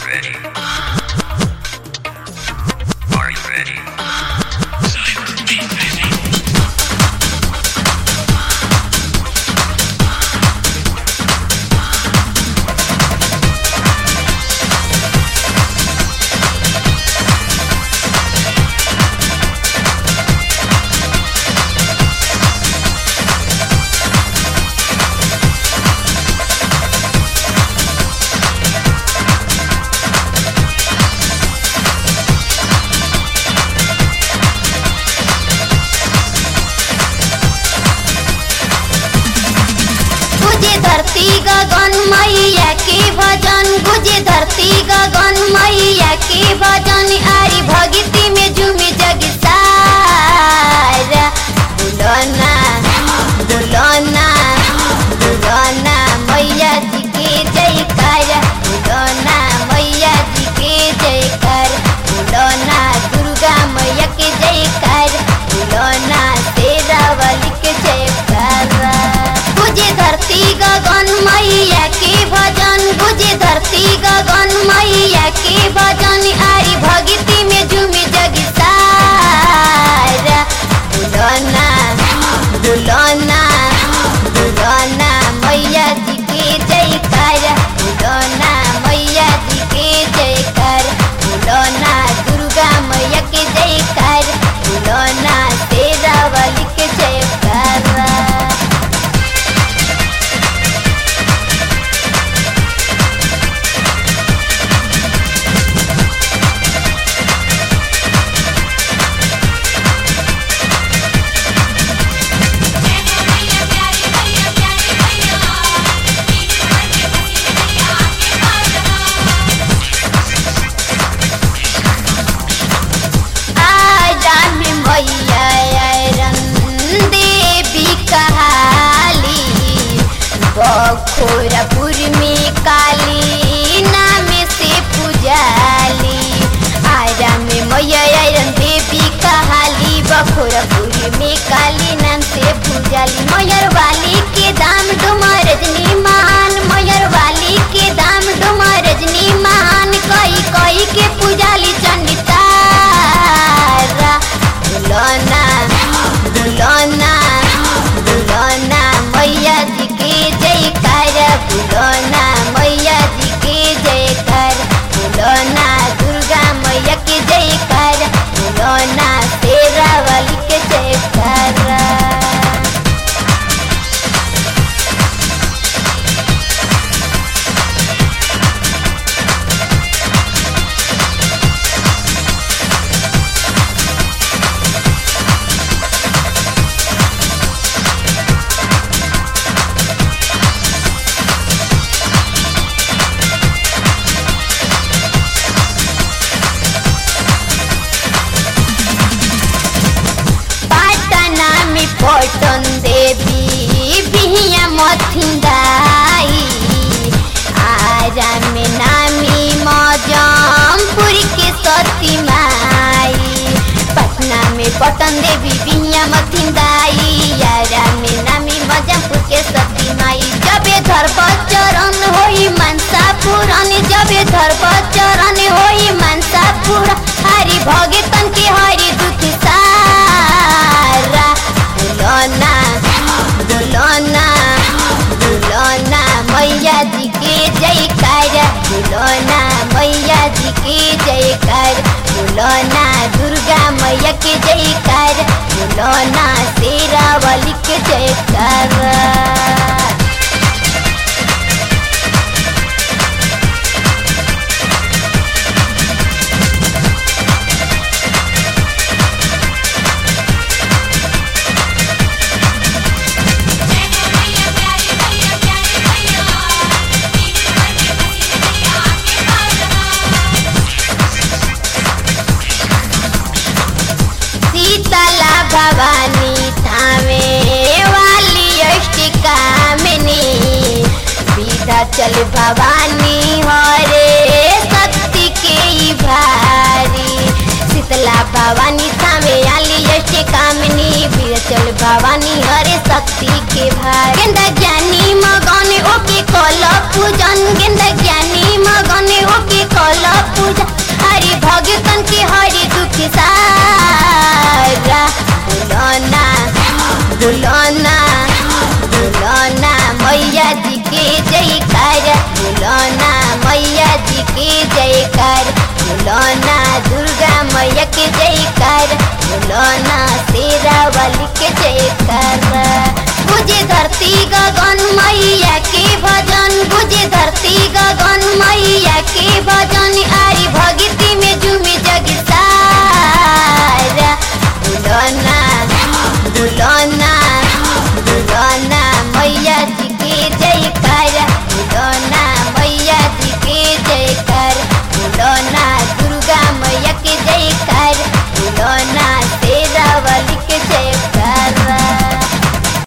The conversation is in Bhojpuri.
ready? Are you ready? Cyber beat busy. गुजे धरती गगन मैया के भजन गुजे धरती गगन मैया के भजन आरी भगती में झूमे जग सारा दुलना दुलना दुलना मैया जी के जयकार दुलना मैया जी के जयकार दुलना दुर्गा मैया के जयकार दुलना शेरावली के जयकार गुजे धरती गगन मैया के भजन गुजे धरती गगन मैया के भजन आरी भगती में झूमे जग सारा दुलना दुलना दुलना मैया जी के जयकार दुलना मैया जी के जयकार दुलना दुर्गा मैया के जयकार दुलना शेरावली के जयकार आराम मैया आयरन देवी कहाली बखोरपुर में काली नाम से पुजाली आराम मैया आयरन देवी कहाली बखोरपुर में काली नाम से पुजाली मयर वाली के दाम डुमा रजनी मान मयर वाली के दाम डुमा रजनी मान कई कई के पुजाली चंडितारा दुलना दुलना दुलना मैया जी के जयकार दुलना मैया जी के जयकार दुलना दुर्गा मैया के जयकार दुलना शेरावली के जयकार पाटना में पटन देवी बिहिया मथिंदाई आरा में नामी मजमपुर के सती माई पटना में पटन देवी बिहिया मथिंदाई आरा में नामी मजमपुर के सती माई जबे धर्म चरण होई मनसा पुराण जबे धर्म चरण होई मनसा पुराण हरि भगतन के हरि दुख सारा दुलना दुलना दुलना मैया जी के जयकार दुलना मैया जी के जयकार दुलना दुर्गा मैया के जयकार दुलना शेरावली के जयकार शीतला भवानी थामे वाली अष्टकामिनी विधाचल भवानी हरे शक्ति के ही भारी शीतला भवानी थामे वाली अष्टकामिनी विधाचल भवानी हरे शक्ति के भारी गेंदा ज्ञानी मगन ओके कल पूजन गेंदा ज्ञानी मगन ओके कल जयकार बुलौना मैया जी के जयकार बुलौना दुर्गा मैया के जयकार बुलौना शेरा वाली के जयकार बुझे धरती गगन मैया के भजन बुझे धरती गगन मैया के भजन आरी भगती में झूमे जग सारा बुलौना बुलौना बुलौना मैया जी के जयकार